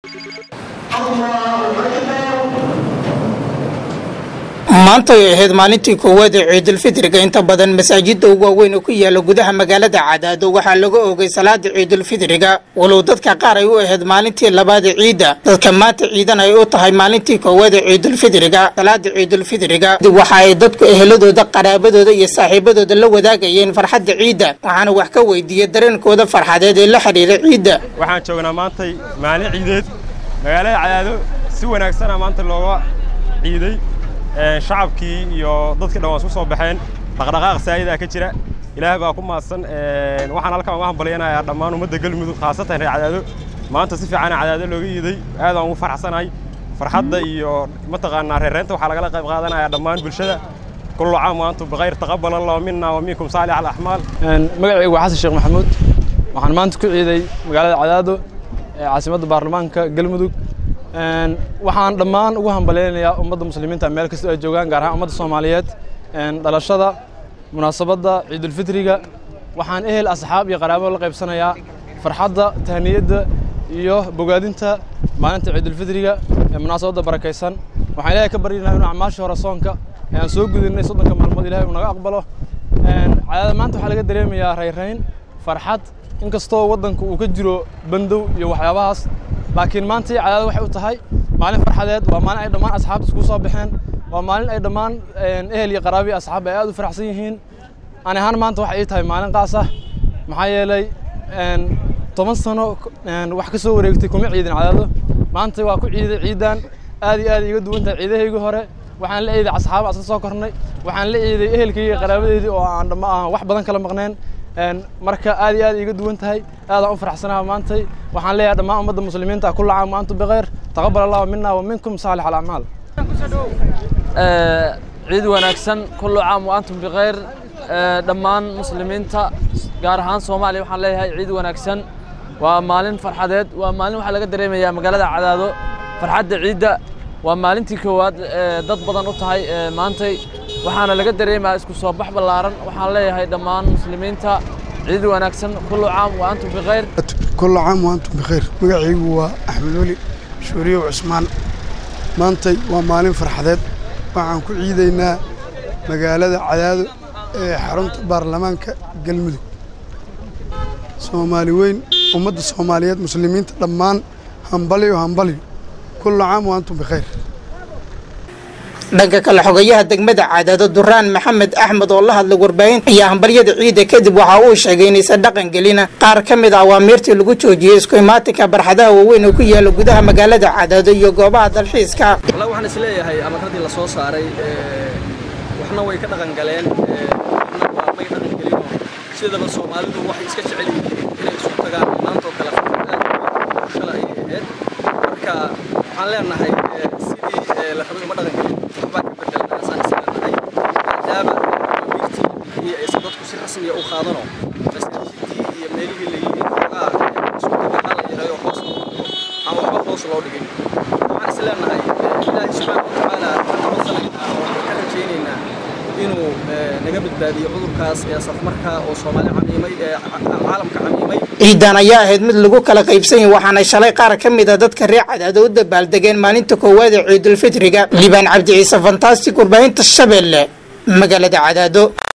maanta ay ahayd maalintii koowaad ee ciidulfitriga inta badan masaajida ugu waaweyn oo ku yaala gudaha magaalada cadaado waxaa laga oogay salaada ciidulfitriga walow dadka qaar ay u ahayd maalintii labaad ee ciidda dadka maanta ciidan ay u tahay maalintii koowaad ee ciidulfitriga salaada ciidulfitriga waxa ay dadku eheladooda qaraabadooda iyo saaxiibadooda la wadaagayeen farxadda ciidda waxaana wax ka weydiiyey dareenkooda farxadeed ee la xidhiira ciidda waxaan joognaa maantay maalin ciideed magaalada cadaado si wanaagsana maanta looga ciiday shacabkii iyo dadkii dhan waan isku soo baxeen dhaqdhaqaaq saayidaa ka jira ilaahay baa ku mahadsan waxaan halkan uga hambalyanayaa dhammaan ummadda galmudug khaasatan reer cadaado maanta si fiicana cadaado looga iiday aad aan ugu farxsanahay farxadda iyo mataqaanaa reereynta waxaa lagala qayb qaadanayaa dhammaan bulshada kullu caam waantum bikhayr taqabbal allahu minna wa minkum saalix alaxmaal magacaygu waa xasan sheekh maxamuud waxaan maanta ku ciiday magaalada cadaado ee caasimadda baarlamaanka galmudug waxaan dhammaan ugu hambalyaynayaa ummadda muslimiinta meel kastoo ay joogaan gaar ahaan ummadda soomaaliyeed dhalashada munaasabadda ciidulfitriga waxaan ehel asxaab iyo qaraabo la qaybsanayaa farxadda tahniyadda iyo bogaadinta maalinta ciidulfitriga ee munaasabadda barakaysan waxaan ilaahay ka baryaynaa inuu acmaashii hore soonka ee aan soo gudinay soddonka maalmood ilahay uu naga aqbalo cadaada maanta waxaa laga dareemayaa rayrayn farxad inkastoo waddanka uu ka jiro bandow iyo waxyaabahaas laakiin maanta cadaada waxay u tahay maalin farxadeed waa maalin ay dhammaan asxaabta isku soo baxeen waa maalin ay dhammaan ehel iyo qaraabi asxaab ay aad u faraxsan yihiin ani ahaan maanta waxay ii tahay maalin qaas ah maxaa yeelay toban sano wax ka soo wareegtay kuma ciidin cadaado maanta waa ku ciiday ciidan aad iyo aad iga duwan tahay ciidahaygii hore waxaan la ciiday asxaab asla soo kornay waxaan la ciiday ehelkaygii iyo qaraabadeydii oo aan dhamma aan wax badan kala maqneen marka aad iyo aad iga duwan tahay aadaan u faraxsanaha maantay waxaan leeyahay dhammaan ummadda muslimiinta kulla caam wa antum bikhayr taqabbal allahu minna wa minkum saalix alacmaal ciid wanaagsan kullu caam wa antum bikhayr dhammaan muslimiinta gaar ahaan soomaaliya waxaan leeyahay ciid wanaagsan waa maalin farxadeed waa maalin waxaa laga dareemayaa magaalada cadaado farxadda ciidda waa maalintii koowaad dad badan u tahay maantay waxaana laga dareemayaa isku soo bax ballaaran waxaan leeyahay dhammaan muslimiinta ciid wanaagsan kullu caam wa antum bikhayr kullu caam wa antum bikhayr magacaygu waa axmed weli shuuriyow cusmaan maantay waa maalin farxadeed waxaan ku ciidaynaa magaalada cadaado ee xarunta baarlamaanka galmudug soomaali weyn ummadda soomaaliyeed muslimiinta dhammaan hambalyo hambalyo kullu caam wa antum bikhayr dhanka kale xogayaha degmada cadaado duraan maxamed axmed oo la hadlay warbaahinta ayaa hambalyada ciidda kadib waxa uu sheegay inaysan dhaqan gelina qaar ka mid ah awaamiirtii lagu joojiyey isku imaatinka barxadaha waaweyn oo ku yaala gudaha magaalada cadaado iyo goobaha dalxiiska wallahi waxaan isleeyahay amarradii la soo saaray waxna way ka dhaqan galeen waxna waa may dhaqan gelinoo sidaba soomaalidu waxay iska jecel yihiin inay isu tagaan maantoo kale kale ay ahayd marka waxaan leenahay sidii la rabay uma dhaqan gelin waxbaa ka bedelan asaan is leenahay maadaama amirtii iyo aysan dadku si rasmiya u qaadano masaajidii iyo meelihii la yidhi xoogaa isku tagaa la yahay oo hoos loo dhigo aan waxba hoos loo dhigin waxaan is leenahay ilaahay subxaana wa tacaala marka sanadkaan waxaan ka rajaynaynaa inuu naga badbaadiyo cudurkaas ee safmarka oo soomaali camiimay ee caalamka camiimay ciidan ayaa ahayd mid lagu kala qaybsan yahay waxaana shalay qaar ka mid a dadka reer cadaado u dabaaldegeen maalinta koowaad ee ciidulfitriga libaan cabdi ciise fantastic warbaahinta shabeelle magaalada cadaado